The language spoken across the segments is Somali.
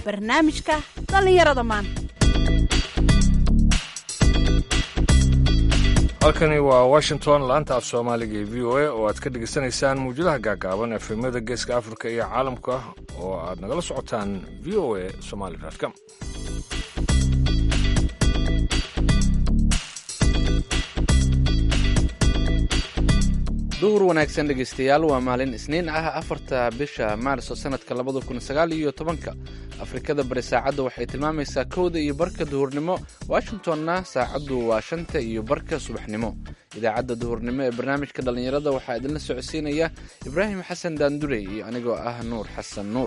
barnaamijka dhallinyarada maanta halkani waa washington laanta af soomaaliga ee v o a oo aad ka dhegaysanaysaan mawjadaha gaagaaban efemyada geeska afrika iyo caalamka oo aad nagala socotaan v o a somali com duhur wanaagsan dhegaystayaal waa maalin isniin ah afarta bisha maarso sanadka labada kun sagaal iyo tobanka afrikada bari saacadda waxay tilmaamaysaa kowda iyo barka duhurnimo washingtonna saacaddu waa shanta iyo barka subaxnimo idaacadda duhurnimo ee barnaamijka dhallinyarada waxaa idinla socodsiinaya ibraahim xasan daandurey iyo anigoo ah nuur xasan nuur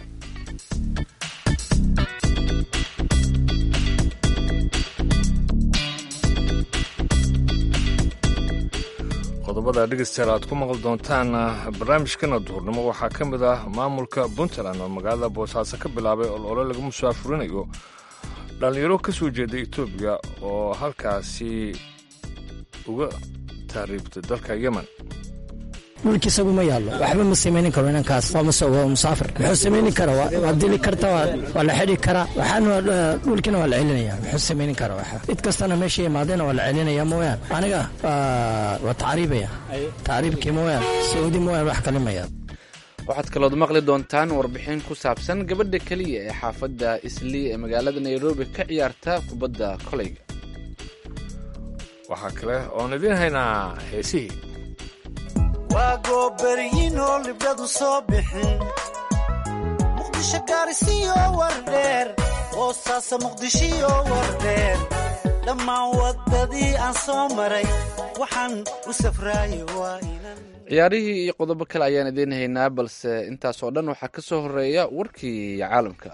qodobada dhegeystayaal aad ku maqli doontaan barnaamijkana duhurnimo waxaa ka mid ah maamulka puntland oo magaalada boosaaso ka bilaabay olole lagu musaafurinayo dhallinyaro ka soo jeeda etoobiya oo halkaasi uga taariibtay dalka yemen dhulki isagu ma yaallo waxba ma samaynin karo inankaas waa musaafir muxuu samaynin kara waa dili karta waa la xidhi karaa waxaana dhulkina waa la celinaya muxuu samaynin kara waxa cid kastana meesha imaadayna waa la celinaya mooyaan aniga waa tacriibaya tacriibkii mooyaan sacuudi mooyaan wax kale maya waxaad kalood maqli doontaan warbixin ku saabsan gabadha keliya ee xaafadda islii ee magaalada nairobi ka ciyaarta kubadda koleyga waxaa kale oon idiin haynaa heesihii waa goobaryiinoo libdhadu soo bixin muqdisho gaarisiyo wardheer boosaasa muqdishiyo wardheer dhammaan waddadii aan soo maray waxaan u safraaye waa inan ciyaarihii iyo qodobo kale ayaan idiin haynaa balse intaas oo dhan waxaa ka soo horeeya warkii caalamka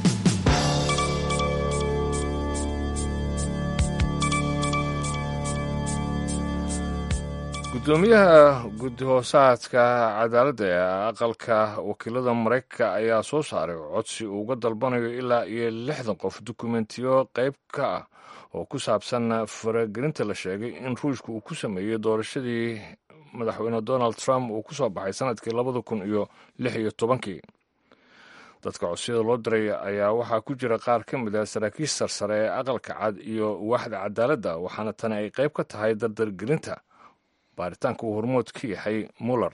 gudoomiyaha guddi-hoosaadka cadaaladda ee aqalka wakiilada maraykanka ayaa soo saaray codsi uu uga dalbanayo ilaa iyo lixdan qof dukumentiyo qayb ka ah oo ku saabsan faragelinta la sheegay in ruushka uu ku sameeyey doorashadii madaxweyne donald trump uu ku soo baxay sanadkii labada kun iyo lix iyo tobankii dadka codsiyada loo diray ayaa waxaa ku jira qaar ka mid ah saraakiil sarsare ee aqalka cad iyo waaxda cadaaladda waxaana tani ay qayb ka tahay dardargelinta baaritaanka uu hormood ka yahay muller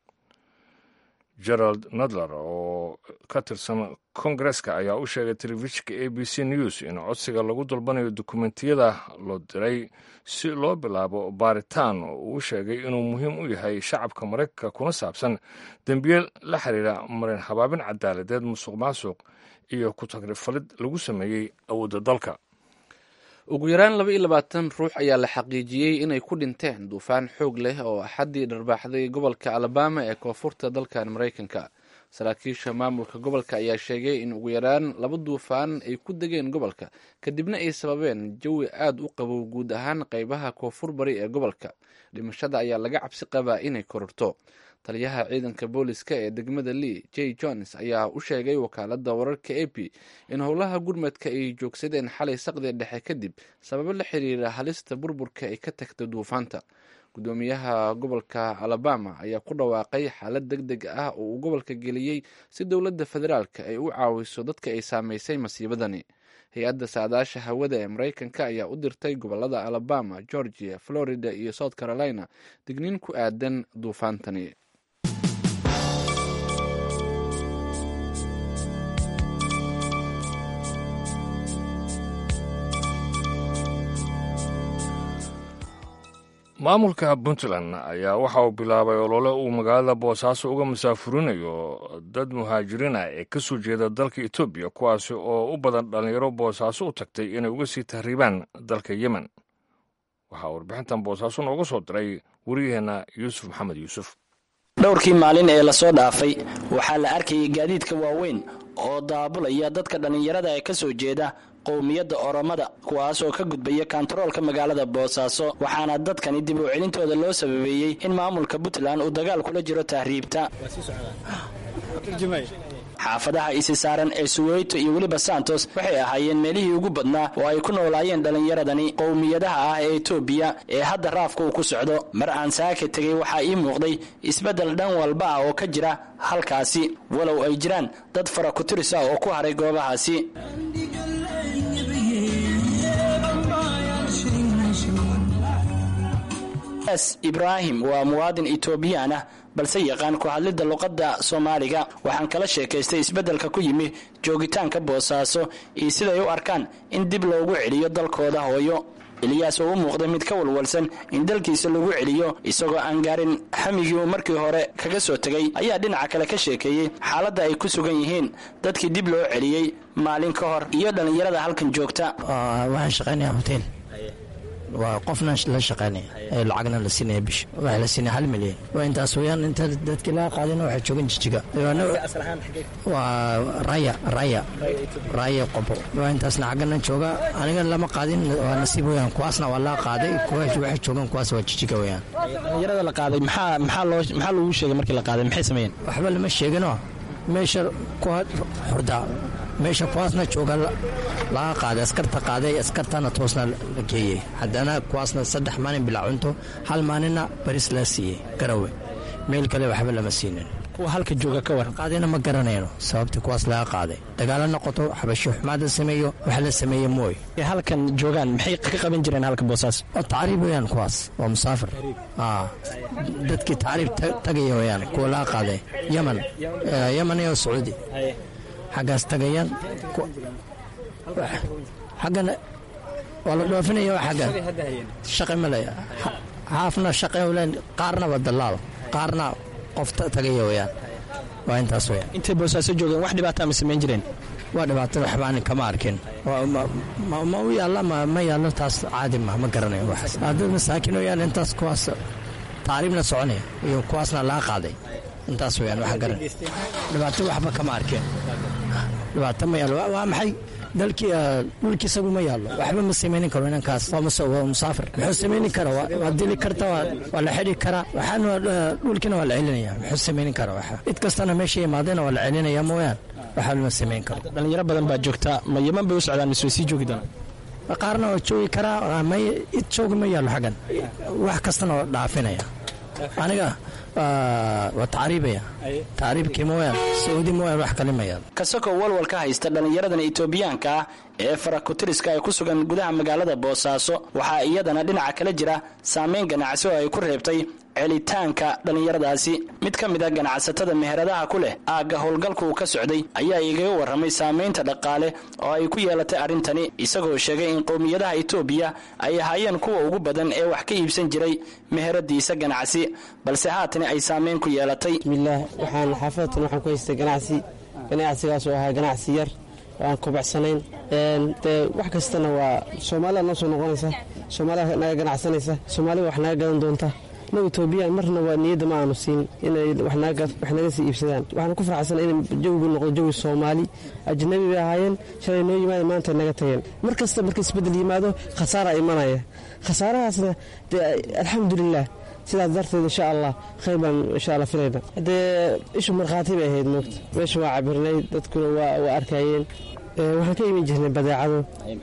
gerald nadler oo ka tirsan kongareska ayaa u sheegay telefishinka a b c news in codsiga lagu dalbanayo dukumentiyada loo diray si loo bilaabo baaritaan uu u sheegay inuu muhiim u yahay shacabka maraykanka kuna saabsan dembiye la xiriira marin habaabin cadaaladeed musuq maasuq iyo ku tagrifalid lagu sameeyey awoodda dalka ugu yaraan laba iyo labaatan ruux ayaa la xaqiijiyey inay ku dhinteen duufaan xoog leh oo axaddii dharbaaxday gobolka alabama ee koonfurta dalkan maraykanka saraakiisha maamulka gobolka ayaa sheegay in ugu yaraan laba duufaan ay ku degeen gobolka kadibna ay sababeen jawi aad u qabow guud ahaan qaybaha koonfur bari ee gobolka dhimashada ayaa laga cabsi qabaa inay kororto taliyaha ciidanka booliska ee degmada lee j jones ayaa u sheegay wakaalada wararka a p in howlaha gurmadka ay joogsadeen xalay saqdi dhexe kadib sababo la xiriira halista burburka ay ka tagta duufaanta gudoomiyaha gobolka alabama ayaa ku dhawaaqay xaalad deg deg ah oo uu gobolka geliyey si dowladda federaalka ay u caawiso dadka ay saameysay masiibadani hay-adda saadaasha hawada ee maraykanka ayaa u dirtay gobolada alabama georgia florida iyo south carolina digniin ku aadan duufaantani maamulka puntland ayaa waxa uu bilaabay olole uu magaalada boosaaso uga masaafurinayo dad muhaajiriina ee ka soo jeeda dalka etoobiya kuwaasi oo u badan dhallinyaro boosaaso u tagtay inay uga sii tahriibaan dalka yemen waxaa warbixintan boosaaso nooga soo diray wariyaheenna yuusuf maxamed yuusuf dhowrkii maalin ee lasoo dhaafay waxaa la arkayay gaadiidka waaweyn oo daabulaya dadka dhallinyarada ee ka soo jeeda qowmiyadda oromada kuwaas oo ka gudbaya kantaroolka magaalada boosaaso waxaana dadkani dib u celintooda loo sababeeyey in maamulka puntland uu dagaal kula jiro tahriibta xaafadaha isi saaran ee suweyto iyo weliba santos waxay ahaayeen meelihii ugu badnaa oo ay ku noolaayeen dhallinyaradani qowmiyadaha ah ee etoobiya ee hadda raafka uu ku socdo mar aan saaka tegay waxaa ii muuqday isbeddel dhan walba ah oo ka jira halkaasi walow ay jiraan dad fara ku-tiris ah oo ku haray goobahaasi ibraahim waa muwaadin etoobiyaan ah balse yaqaan ku hadlidda luqadda soomaaliga waxaan kala sheekaystay isbeddelka ku yimi joogitaanka boosaaso iyo siday u arkaan in dib loogu celiyo dalkooda hooyo eliyaas oo u muuqday mid ka walwalsan in dalkiisa lagu celiyo isagoo aan gaarin xamigii uu markii hore kaga soo tegay ayaa dhinaca kale ka sheekeeyey xaaladda ay ku sugan yihiin dadkii dib loo celiyey maalin ka hor iyo dhallinyarada halkan joogta waxaan shaqaynaya hotel waa qofna la shaqaynaya ee lacagna la siinaya bisha waxaa la siinaya hal milyan waa intaas weyaan inta dadkii laga qaadina waxay joogan jijiga waa raya raya raya qobo waa intaasna xaggana jooga aniga lama qaadin waa nasiib weyaan kuwaasna waa laga qaaday kuwa waxay joogan kuwaas waa jijiga weyaan dhallinyarada la qaaday maxaa maxaa loo maxaa lagu sheegay markii la qaaday maxay sameeyeen waxba lama sheegino meesha kuwa xordaa meesha kuwaasna jooga laga qaaday askarta qaaday askartana toosna la geeyey haddana kuwaasna saddex maalin bilaa cunto hal maalinna baris la siiyey garawe meel kale waxba lama siinin kuwa halka jooga ka waran qaadayna ma garanayno sababtii kuwaas laga qaaday dagaalo noqoto xabasho xumaada sameeyo wax la sameeye mooy halkan joogaan maxay ka qaban jireen halka boosaas oo tacriib weyaan kuwaas waa musaafir dadkii tacriib tagaya weyaan kuwa laga qaaday yaman yaman iyo sacuudi xaggaas tagayaan xaggana waa la dhoofinaya xaggan shaqi male haafna shaqe len qaarna waa dalaal qaarna qof tagaya weyaan waa intaas weyaan intay boosaaso joogeen wax dhibaataa ma samayn jireen waa dhibaato waxbaan kama arkin ma u yaalla ma yaallo taas caadi ma ma garanayo waxaas dad masaakin oo yaal intaas kuwaas taariibna soconaya iyo kuwaasna laga qaaday intaas weyaan wax garan dhibaato waxba kama arkeen dhibaato ma yaallo waa maxay dalkii dhulki isagu ma yaallo waxba ma samaynin karo inankaas waa musaafir muxuu samaynin kara waa dili karta waa la xidhi karaa waxaan dhulkina waa la celinaya muxuu samaynin kara waxa cid kastana meesha imaadayna waa la celinaya mooyaan waxba lama samayn karo dhalinyaro badan baa joogta ma yaman bay u socdaan mise way sii joogi doonaan qaarna waa joogi karaa may id joogi ma yaallo xaggan wax kastana waa dhaafinaya aniga waa tacriibaya tacriibkii mooyaan sacuudi mooyaan wax kale ma yaalo kasakoo walwal ka haysta dhallinyaradan etoobiyaanka ah ee farakutiriska ay ku sugan gudaha magaalada boosaaso waxaa iyadana dhinaca kala jira saameyn ganacsi oo ay ku reebtay celitaanka dhallinyaradaasi mid ka mid a ganacsatada meheradaha ku leh aagga howlgalka uu ka socday ayaa igaga warramay saamaynta dhaqaale oo ay ku yeelatay arrintani isagoo sheegay in qowmiyadaha etoobiya ay ahaayeen kuwa ugu badan ee wax ka iibsan jiray meheradiisa ganacsi balse haatani ay saameyn ku yeelatay bismillaah waxaan xaafadatan waxaan ku haystay ganacsi ganacsigaas oo ahaa ganacsi yar oo aan kubacsanayn dee wax kastana waa soomaalida noo soo noqonaysa soomaalida naga ganacsanaysa soomaalida wax naga gadan doonta no etoobiyaan marna waa niyadda ma aanu siin inay wax naga sii iibsadaan waxaan ku farxansana in jawigu noqdo jawi soomaali ajnabi bay ahaayeen shalay noo yimaada maanta naga tageen mar kasta marka isbeddel yimaado khasaara imanaya khasaarahaasna dee alxamdulilah sidaas darteed insha allah khayr baan insha alla filayna haddee ishu markhaati bay ahayd moogta meesha waa cabirnay dadkuna waa arkayeen waxaan ka imin jirnay badeecado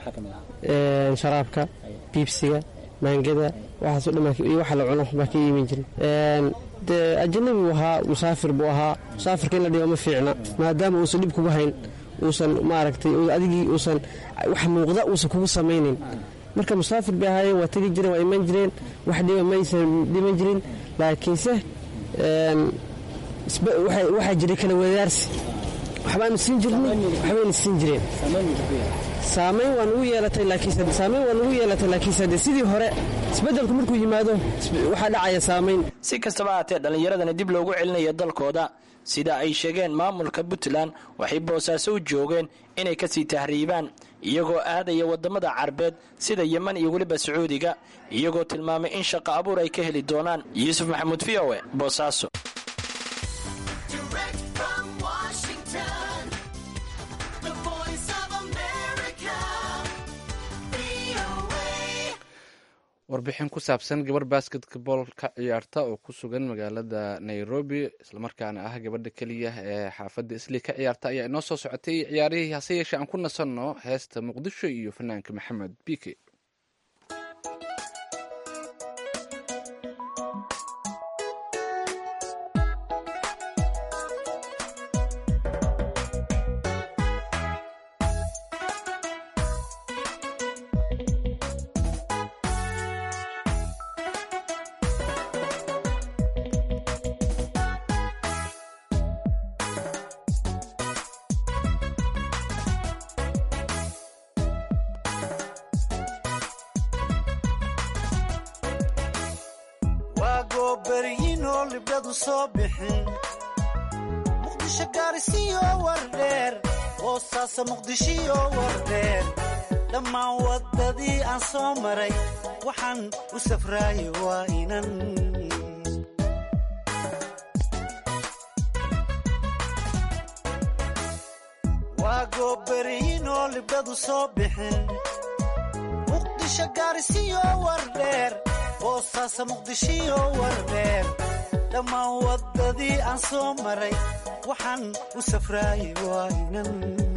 sharaabka biibsiga maangada waxaaso dhan iyo waxa la cuno baa ka iimin jiray dee ajanabi buu ahaa musaafir buu ahaa musaafirka in la dhigo ma fiicna maadaama uusan dhib kugu hayn uusan maaragtay adigii uusan wax muuqda uusan kugu samaynin marka musaafir bay ahaayeen waa tegi jireen waa iman jireen wax dhiba maysan dhiman jirin laakiinse waxaa jiray kala wadaarsi waxbaanu siin jirnay waxbayna siin jireen saamayn waa nugu yeelatay laakiinse saamayn waa nugu yeelatay laakiinse de sidii hore isbeddelku markuu yimaado waxaa dhacaya saamayn si kastaba haatee dhallinyaradani dib loogu celinayo dalkooda sida ay sheegeen maamulka puntland waxay boosaaso u joogeen inay kasii tahriibaan iyagoo aadaya wadamada carbeed sida yeman iyo weliba sacuudiga iyagoo tilmaamay in shaqo abuur ay ka heli doonaan yuusuf maxamuud v o e boosaaso warbixin ku saabsan gabar basketball ka ciyaarta oo ku sugan magaalada nairobi islamarkaana ah gabadha keliya ee xaafadda islii ka ciyaarta ayaa inoo soo socotay ciyaarihii hase yeeshee aan ku nasanno heesta muqdisho iyo fanaanka maxamed bike waa goobaryinoo libdhadu soo bixin muqdisho gaarisiyo wardheer hoosaasa muqdishiyo wardheer dhammaan waddadii aan soo maray waxaan u safraayay waa inan waa goobaryinoo libdhadu soo bixin muqdisho gaarisiyo wardheer hoosaasa muqdishiyo wardheer dhammaan waddadii aan soo maray waxaan u safraayay waa inan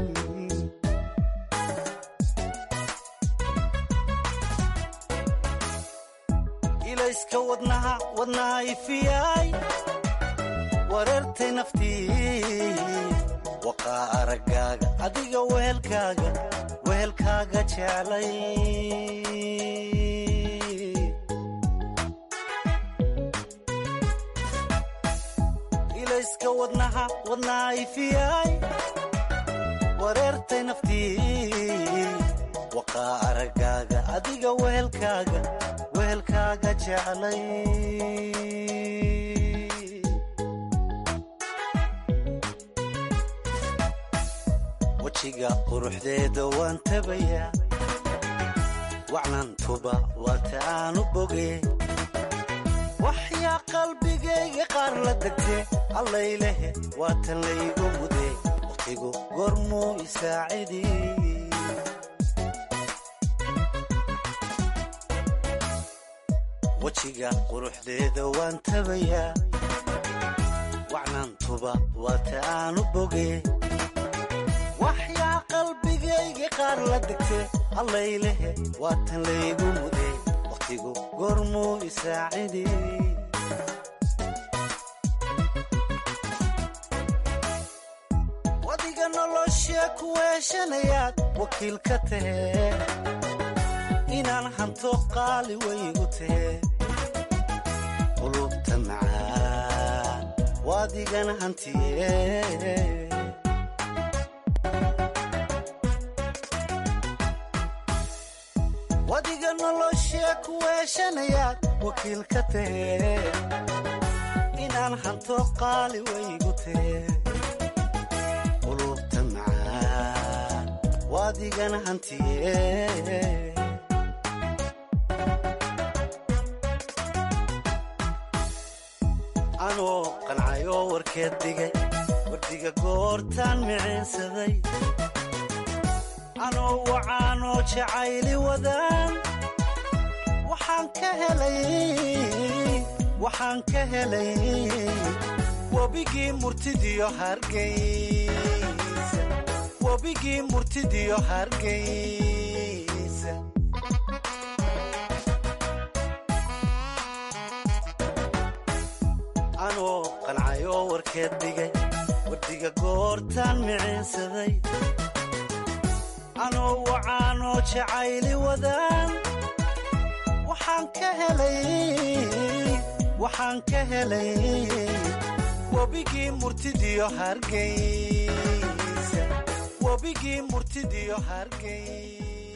ilayska wadnaha wadnaha ifiyay wareertay naftii waqaa araggaaga adiga wehelkaaga wehelkaaga jeclay ilayska wadnaha wadnaha ifiyay wareertay naftii waqaa araggaaga adiga wehelkaaga wehelkaaga jeclay wejiga quruxdeeda waan tabayaa wacnantuba waata aanu boge waxyaa qalbigayga qaar la degte allaylehe waatan laygu mude wakhtigu goormuu isaacidi wejiga quruxdeeda waan tabayaa wacnantuba waata aanu boge waxyaa qalbigayga qaar la degte allaylehe waatan laygu mude wakhtigu goormuu isaacidi wadiga noloshee ku weeshanayaad wakiil ka tahee inaan hanto qaali waygu tahee qulubta macaan waadigana hantiye wadiga noloshee ku weeshanayaad wakiil ka tahee inaan hanto qaali waygu tahee qulubta macaan waadigana hantiye anoo qancayoo warkeed dhigay wardiga goortaan miciinsaday anoo wacaanoo jacayli wadaan waxaan ka helay waxaan ka helay webigii murtidiyo hargaysa webigii murtidiyo hargaysa anoo qancayoo warkeed dhigay wardiga goortaan miciinsaday anoo wacaanoo jacayli wadaan waxaan ka helay waxaan ka helay webigii murtidiyo hargaysa webigii murtidiyo hargaysa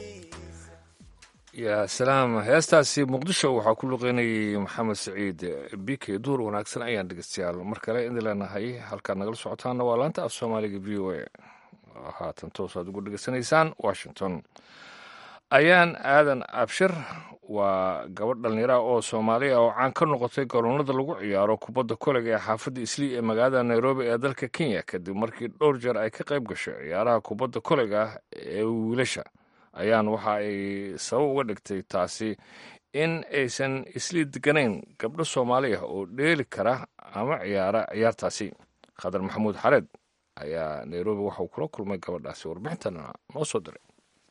yaa salaam heestaasi muqdisho waxaa ku luqeynayay maxamed saciid bike duur wanaagsan ayaan dhegeystayaal mar kale idin leenahay halkaad nagala socotaana waa laanta af soomaaliga v o a haatan toosaad ugu dhegeysanaysaan washington ayaan aadan abshir waa gabadh dhallinyaraha oo soomaaliya oo caan ka noqotay garoonada lagu ciyaaro kubadda kolega ee xaafadda islii ee magaalada nairobi ee dalka kenya kadib markii dhowr jeer ay ka qayb gashay ciyaaraha kubadda kolega ee wiilasha ayaan waxa ay sabab uga dhigtay taasi in aysan islii deganayn gabdho soomaali ah oo dheeli kara ama ciyaara ciyaartaasi khadar maxamuud xareed ayaa nairobi waxa uu kula kulmay gabadhaasi warbixintana noo soo diray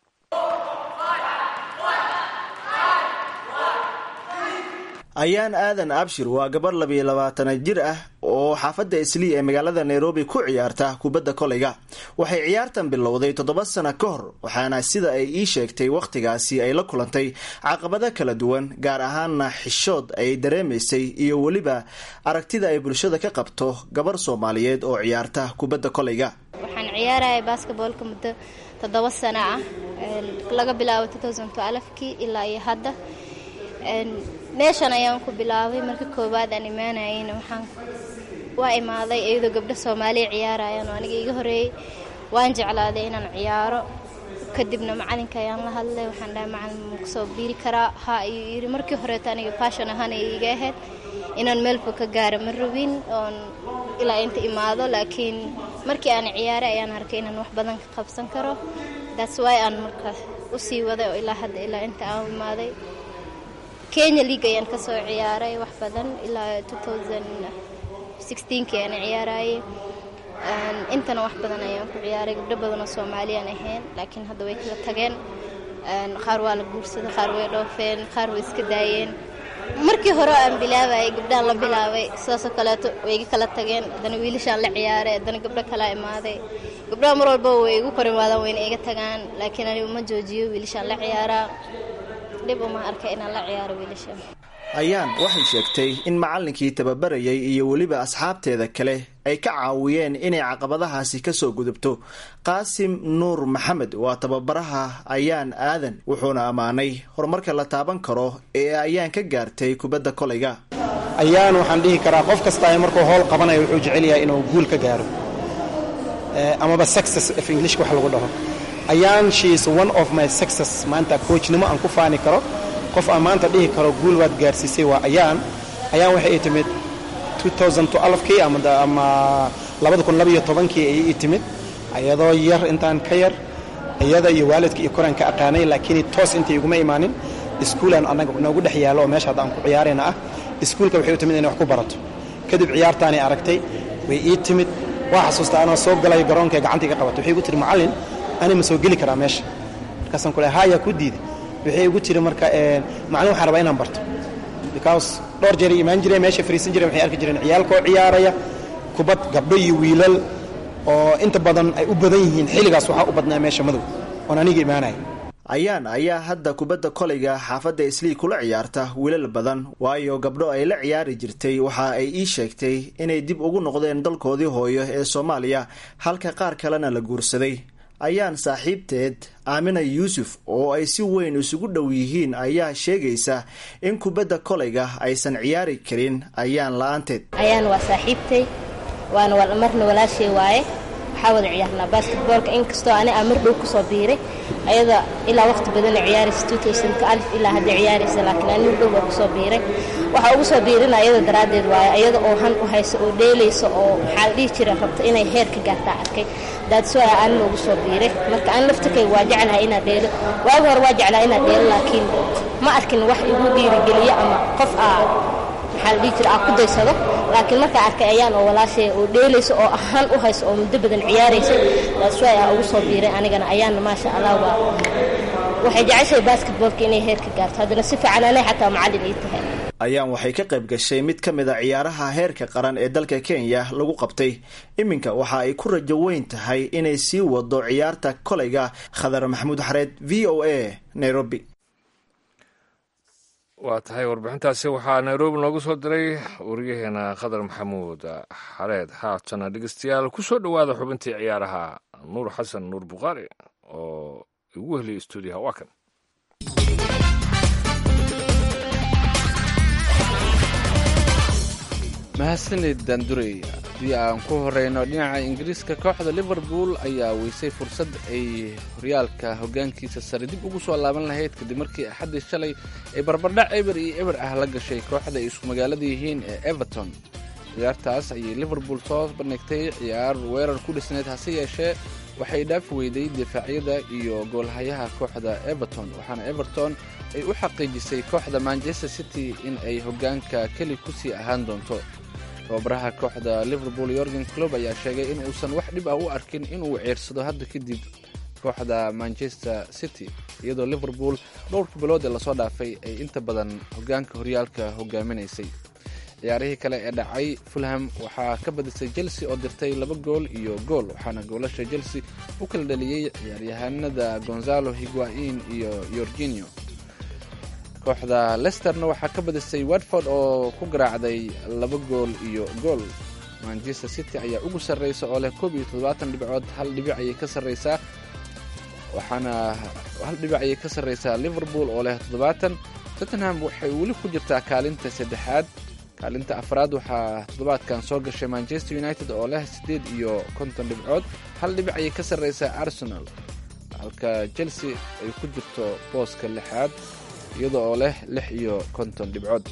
ayaan aadan abshir waa gabarh labiyo labaatana jir ah oo xaafadda islii ee magaalada nairobi ku ciyaarta kubadda kolayga waxay ciyaartan bilowday toddoba sano ka hor waxaana sida ay ii sheegtay wakhtigaasi ay la kulantay caqabado kala duwan gaar ahaanna xishood ay dareemaysay iyo weliba aragtida ay bulshada ka qabto gabarh soomaaliyeed oo ciyaarta kubadda kolayga waxaan ciyaaraya basketboolka muddo toddoba sano ah laga bilaabo kii ilaa iyo hadda meeshan ayaan ku bilaabay marka koowaad aan imaanayeyna waxaan waa imaaday iyadoo gabdho soomaaliya ciyaarayaan oo aniga iga horeeyey waan jeclaaday inaan ciyaaro kadibna macalinka ayaan la hadlay waxaan dhahay macalin ma kusoo biiri karaa ha ayuu yidhi markii horeeto aniga faashon ahaan ay iga ahayd inaan meelba ka gaaro ma rabin oon ilaa inta imaado laakiin markii aan ciyaaray ayaan arkay inaan wax badan ka qabsan karo that's why aan markaas usii waday oo ilaa hadda ilaa inta aan imaaday kenya league ayaan ka soo ciyaaray wax badan ilaa kii aan ciyaarayay intana wax badan ayaan ku ciyaaray gabdho badanoo soomaaliyaan ahayn laakiin hadda way kala tageen qaar waa la guursaday qaar way dhoofeen qaar way iska daayeen markii hore aan bilaabayay gabdhahan la bilaabay sidaasoo kaleeto way iga kala tageen haddana wiilashaan la ciyaaray haddana gabdho kalaa imaaday gabdhaha mar walba way igu kor imaadaan wayna iga tagaan laakiin anigu ma joojiyo wiilashaan la ciyaaraa dhib uma arka inaan la ciyaaro wiilasha ayaan waxay sheegtay in macallinkii tababarayay iyo weliba asxaabteeda kale ay ka caawiyeen inay caqabadahaasi kasoo gudubto qaasim nuur maxamed waa tababaraha ayaan aadan wuxuuna ammaanay horumarka la taaban karo ee ayaan ka gaartay kubadda kolayga ayaan waxaan dhihi karaa qof kasta markuu howl qabanayo wuxuu jecel yahay inuu guul ka gaaro amaba success of english wax lagu dhaho ayaan she is one of my success maanta coachnimo aan ku faani karo qof aan maanta dhihi karo guul waad gaarsiisay waa ayaan ayaan waxay ii timid kii ama kii ayay ii timid ayadoo yar intaan ka yar iyada iyo waalidka iyo koraan ka aqaanay laakiin toos intay iguma imaanin iskuulaan annaga noogu dhex yaalo oo meesha hadda aan ku ciyaarayna ah iskuulka waxay u timid inay wax ku barato kadib ciyaartaanay aragtay way ii timid waa xasuusta anoo soo galay garoonka gacantii ka qabatay waxay igu tiri macallin ani ma soo geli karaa meesha markaasaan kule haya ku diiday waxay igu tiri marka macallin waxaan rabaa inaan barto because dhowr jeer imaan jireen meesha fariisan jireen waxay arki jireen ciyaalkoo ciyaaraya kubad gabdho iyo wiilal oo inta badan ay u badan yihiin xilligaas waxaa u badnaa meesha madow oon aniga imaanaya ayaan ayaa hadda kubadda kolayga xaafadda islii kula ciyaarta wiilal badan waayo gabdho ay la ciyaari jirtay waxa ay ii sheegtay inay dib ugu noqdeen dalkoodii hooyo ee soomaaliya halka qaar kalena la guursaday ayaan saaxiibteed aamina yuusuf oo ay si weyn isugu dhow yihiin ayaa sheegaysa in kubadda kolayga aysan ciyaari karin ayaan la-aanteed ayaan waa saaxiibtay waana marna walaashay waaye waxaa wada ciyaarnaa basketboolka inkastoo ani aan mar dhow kusoo biiray ayada ilaa waqti badana ciyaaraysa alif ilaa hadda ciyaaraysa laakiin ani mar dhow baa kusoo biiray waxaa ugu soo biirina ayada daraaddeed waaye ayada oo han u haysa oo dheelaysa oo maxaa la dhihi jira rabta inay heer ka gaartaa arkay daadso aan noogu soo biiray marka aan laftirkay waa jeclahay inaa dheelo waagi hore waa jeclaa inaa dheelo laakiin ma arkin wax igu dhiirigeliyo ama qof aa maxaa la dhihi jira aa ku daysado laakiin markaa arkay ayaan oo walaashay oo dheelaysa oo ahaan u haysa oo muddo badan ciyaaraysa daadso aa ugu soo biiray anigana ayaanna maasha allah waa waxay jeceshahay basketboolka inay heer ka gaarto haddana si fiican anay xataa macallin ii tahay ayaan waxay ka qayb gashay mid ka mid a ciyaaraha heerka qaran ee dalka kenya lagu qabtay iminka waxa ay ku rajo weyn tahay inay sii wado ciyaarta kolayga khadar maxamuud xareed v o a nairobi waa tahay warbixintaasi waxaa nairobi noogu soo diray wariyaheena khadar maxamuud xareed haatana dhegeystayaal ku soo dhowaada xubintii ciyaaraha nuur xasan nuur bukhaari oo igu heliyay stuudiyaha waa kan mahadsanid daandurey haddii aan ku horeyno dhinaca ingiriiska kooxda liverpool ayaa weysay fursad ay horyaalka hogaankiisa sare dib ugu soo laaban lahayd kadib markii axaddii shalay ay barbardhac eber iyo eber ah la gashay kooxda ay isku magaalada yihiin ee everton ciyaartaas ayay liverpool soo bandhigtay ciyaar weerar ku dhisneyd hase yeeshee waxay dhaafi weyday difaacyada iyo goolhayaha kooxda everton waxaana everton ay u xaqiijisay kooxda manchester city in ay hoggaanka keli ku sii ahaan doonto tababaraha kooxda liverpool yorgen clob ayaa sheegay in uusan wax dhib ah u arkin inuu ceersado hadda kadib kooxda manchester city iyadoo liverpool dhowrkii bilood ee lasoo dhaafay ay inta badan hoggaanka horyaalka hogaaminaysay ciyaarihii kale ee dhacay fulham waxaa ka badisay chelsea oo dirtay laba gool iyo gool waxaana goolasha chelsea u kala dhaliyey ciyaaryahanada gonzalo higuain iyo yorginio kooxda lesterna waxaa ka badisay watford oo ku garaacday laba gool iyo gool manchester city ayaa ugu sarreysa oo leh koob iyo toddobaatan dhibcood hal dhibic ayay ka sarreysaa waxaana hal dhibic ayay ka sarreysaa liverpool oo leh toddobaatan tottenham waxay weli ku jirtaa kaalinta saddexaad kaalinta afraad waxaa toddobaadkan soo gashay manchester united oo leh siddeed iyo konton dhibcood hal dhibic ayay ka sarreysaa arsenal halka chelsea ay ku jirto booska lixaad iyada oo leh lix iyo konton dhibcood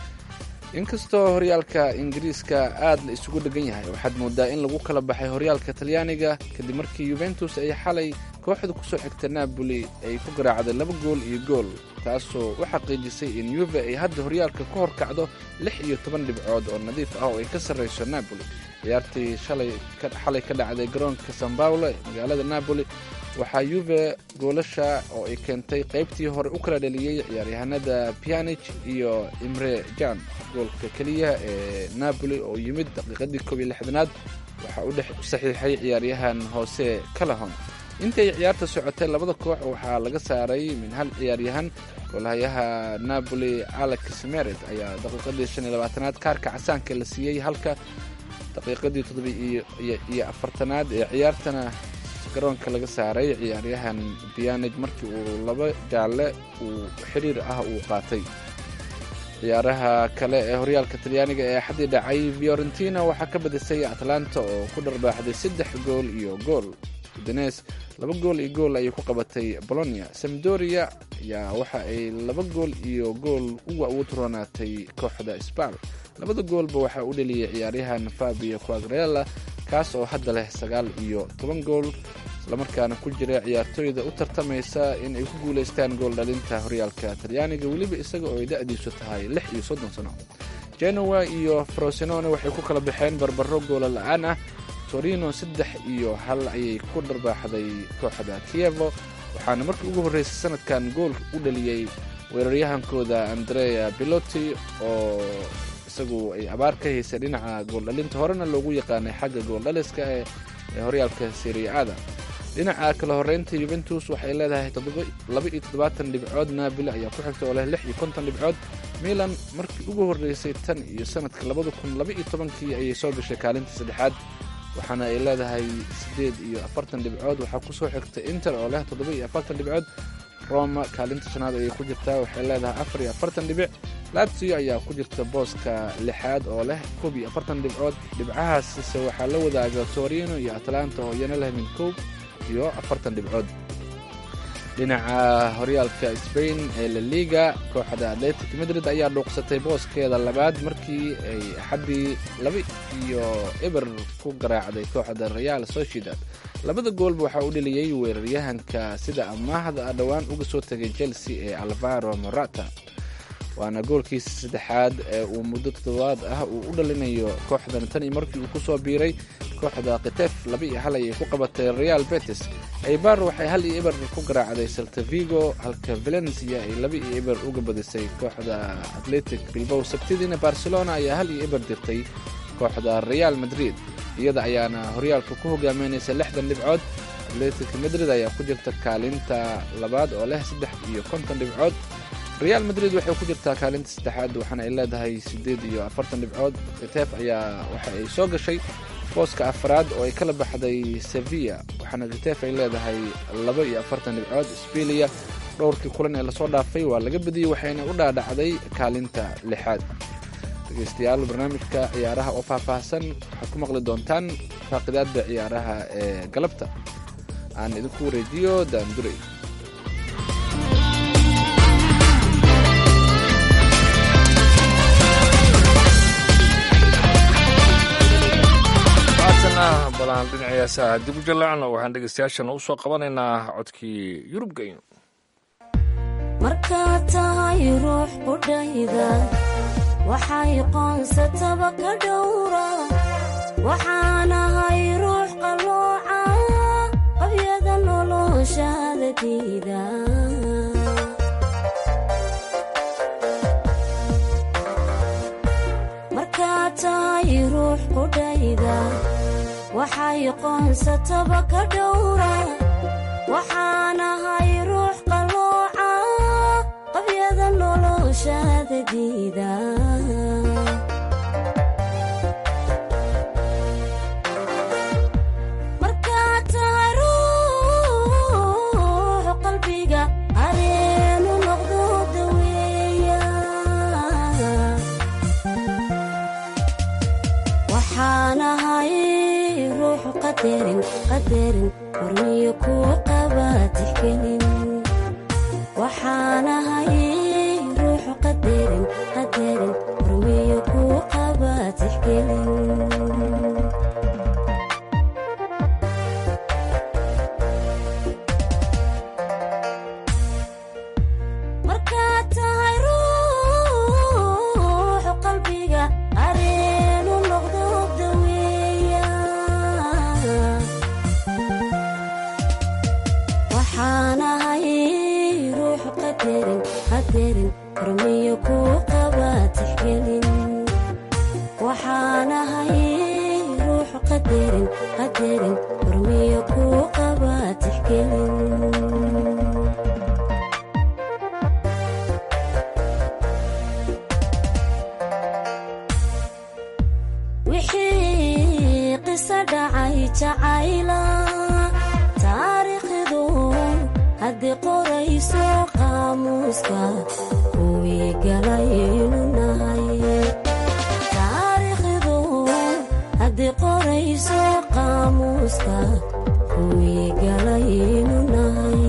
inkastoo horyaalka ingiriiska aad la isugu dhegan yahay waxaad moodaa in lagu kala baxay horyaalka talyaaniga kadib markii yuventus ay xalay kooxda kusoo xigta napoli ay ku garaacday laba gool iyo gool taasoo u xaqiijisay in yuve ay hadda horyaalka ka hor kacdo lix iyo toban dhibcood oo nadiif ah oo ay ka sarreyso napoli ciyaartii xalay ka dhacday garoonka san paulo ee magaalada napoli waxaa yuve goolasha oo ay keentay qaybtii hore u kala dhaliyey ciyaaryahanada pianich iyo imre jan goolka keliya ee napoli oo yimid daqiiqadii koob iyo lixdanaad waxaa u dhex saxiixay ciyaaryahan hoose calahon intay ciyaarta socotay labada koox waxaa laga saaray min hal ciyaaryahan goolhayaha napoli alex mered ayaa daqiiqadii shan iyo labaatanaad kaarka casaanka la siiyey halka daqiiqadii toddoba iyo afartanaad ee ciyaartana garoonka laga saaray ciyaaryahan bianij markii uu laba jaalle uu xiriir ah uu qaatay ciyaaraha kale ee horyaalka talyaaniga ee xaddii dhacay fiorentina waxaa ka badisay atlanta oo ku dharbaaxday saddex gool iyo gool udanes laba gool iyo gool ayay ku qabatay bolonia samdoria ayaa waxa ay laba gool iyo gool uga ugu turanaatay kooxda sbal labada goolba waxaa u dheliyay ciyaaryahan fabio quagrela kaas oo hadda leh sagaal iyo toban gool islamarkaana ku jira ciyaartooyda u tartamaysa in ay ku guulaystaan gool dhalinta horyaalka talyaaniga weliba isaga oo ay da-diisu tahay lix iyo soddon sano genoa iyo frosinone waxay ku kala baxeen barbaro goola la-aan ah torino saddex iyo hal ayay ku dharbaaxday kooxda kievo waxaana markii ugu horreysay sanadkan gool u dhaliyey weeraryahankooda andrea biloti oo isagu ay abaar ka haysay dhinaca gooldhalinta horena loogu yaqaanay xagga gooldhaliska ee horyaalka seriaada dhinaca kala horeynta yuventus waxay leedahay laba iyo toddobaatan dhibcood naabili ayaa ku xigta oo leh lix iyo konton dhibcood milan markii ugu horreysay tan iyo sanadka labada kun laba iyo tobankii ayay soo gashay kaalinta saddexaad waxaana ay leedahay siddeed iyo afartan dhibcood waxaa kusoo xigta inter oo leh toddoba iyo afartan dhibcood roma kaalinta shanaad ayay ku jirtaa waxay leedahay afar iyo afartan dhibic latsio ayaa ku jirta booska lixaad oo leh koob iyo afartan dhibcood dhibcahaasise waxaa la wadaaga torino iyo atlanta oo iyana leh min koob iyo afartan dhibcood dhinaca horyaalka sbain ee laliga kooxda atletic madrid ayaa dhuuqsatay booskeeda labaad markii ay axaddii laba iyo eber ku garaacday kooxda real sociedad labada goolba waxaa u dheliyey weeraryahanka sida amaahda ah dhowaan uga soo tegay chelsea ee alvaro morata waana goolkiisa saddexaad ee uu muddo toddobaad ah uu u dhalinayo kooxdan tan iyo markii uu ku soo biiray kooxda kitef laba iyo hal ayay ku qabatay real betis aybar waxay hal iyo eber ku garaacday saltavigo halka valencia ay laba iyo eber uga badisay kooxda atletic bilbow sabtidiina barcelona ayaa hal iyo eber dirtay kooxda real madrid iyada ayaana horyaalka ku hogaaminaysa lixdan dhibcood atletic madrid ayaa ku jirta kaalinta labaad oo leh saddex iyo konton dhibcood real madrid waxay ku jirtaa kaalinta saddexaad waxaana ay leedahay siddeed iyo afartan dhibcood kitef ayaa waxa ay soo gashay booska afraad oo ay kala baxday sevilla waxaana kitef ay leedahay laba iyo afartan dhibcood sbilia dhowrkii kulan ee lasoo dhaafay waa laga badiyey waxayna u dhaadhacday kaalinta lixaad dhegeystayaal barnaamijka ciyaaraha oo faahfaahsan waxaad ku maqli doontaan faaqidaadda ciyaaraha ee galabta aan idinku wareejiyo daandurey haatana balaan dhinacii heesaha dib u jallacno waxaan dhegeystayaashana u soo qabanaynaa codkii yurub geyn markaad tahay ruux qudhayda waxay qoonsataba ka dhowra waxaanahay ruux qallooca qabyada noloshaada diida markaad tahay ruux qudhayda waxay qoonsataba ka dhowra waxaanahay ruux qallooca qabyada noloshaada diida markaad tahay ruux qalbiga areenu noqdo daweeya waxaanahay ruux qadarin qadarin hormiyo kuu qaba tixgelin waxaanahay ruux qadarin qadarin hormiyo kuu qaba tixgelin markaad tahay ruux qalbiga areenu noqdo daweeya waxaanahay ruux qadarin qadarin hormiyo kuu qaba tixgelin waxaanahay ruux qadarin qadarin hormiyo kuu qaba tixgelin wixii qiso dhacay jacayla taariikhdu haddii qorayso qaamuuska kuwii galaynu nahay taariikhdu haddii qorayso qaamuuska kuwii galaynu nahay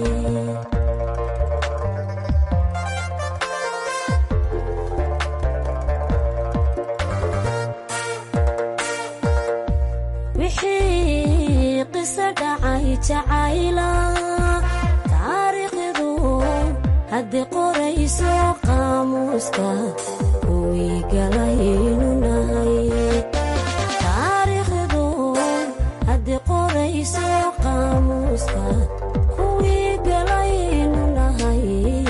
wixii qiso dhacay jacayla taariikhdu haddii qorayso qaamuuska kuwii galaynu nahay taariikhdu haddii qorayso qaamuuska kuwii galaynu nahay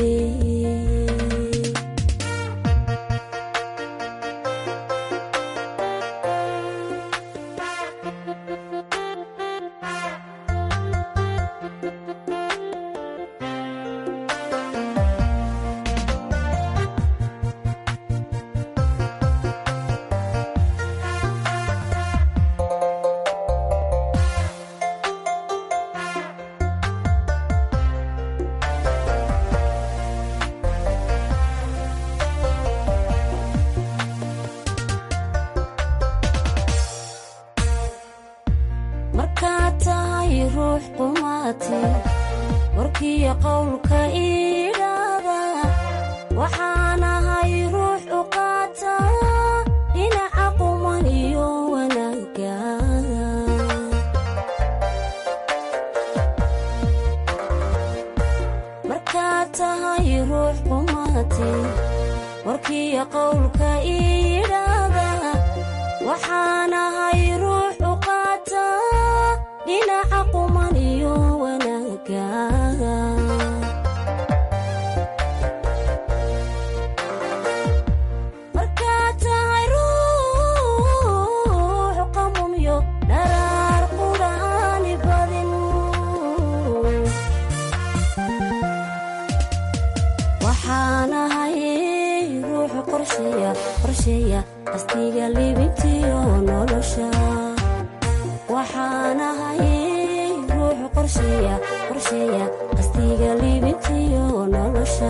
markaad tahay ruux qumaati warkiyo qowlka iidhaada waxaanahay ruux u qaata dhinaca quman iyo wanaagga markaad tahay ruux qumaati warkiyo qowlka iidhaada waxaanahay ruux u qaata dhinaca quman iyo wanaagga markaad tahay ruux qamumyo dharaar qudhaani badin waxaanahay ruux qorsheeya qorsheeya qastiga libintiyo nolosha waxaanahay ruux qorsheeya qorsheeya qastiga libintiyo nolosha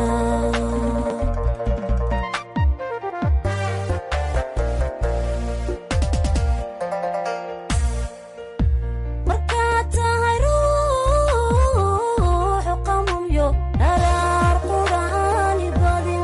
markaad tahay ruux qamumyo dharaar qudhaani badin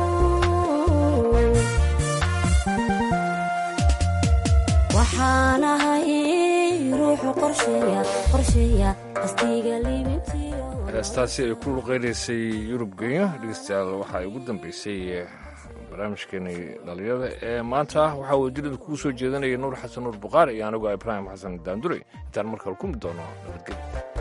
waxaanahay ruux wuxuu qorsheeya qorsheeya qasdiga liibintiyo heestaasi ay ku luqeynaysay yurub genya dhegeystayaal waxaa ugu dambeysay barnaamijkeenii dhalinyada ee maanta waxaa wajirada kugu soo jeedanaya nuur xasan nuur buqaari iyo anigoo ibraahim xasan daandure intaan markale ku mid doono nabadgelyo